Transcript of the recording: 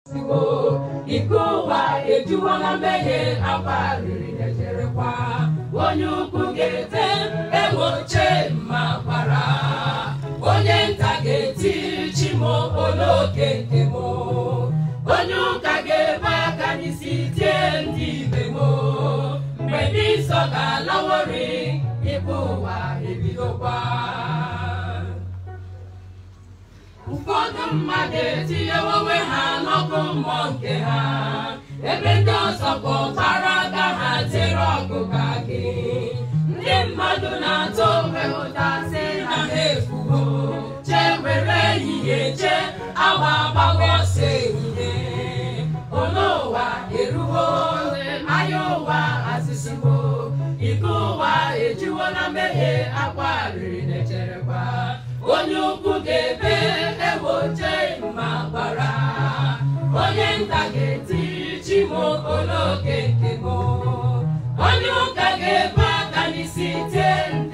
Igbo iko ụwa ejuwala mmehie agbarịrị ejerekwa onye ukwu ga-ete enwoche ma gbara onye nta ga-eti chimo oloke nke m onye ụka ga-ebe aka n'isi tie ndị ibe m mgbe ndị nsọ ga-alawori ikpe ụwa ebidokwa ụfọdụ mmadụ etinyewo onwe ha n'ọkụ mmụọ nke ha ebe ndị ọzọ bụ ọkpara aka ha tere ọgụ ka gị ndị mmadụ na-atụ onwe ụta sị na ha efugo chee were ehihie chee awa agbawa ọsọ ehihie ole ụwa eruwo anya ụwa azịziwo iko ụwa ejiwo na mmehie akwa riri na-echerekwa onye ukwu ga-ebe ewoche ma gbara onye nta ga-eti chimo oloke nke m onye ụka ga-ebe aka n'isi tie ndị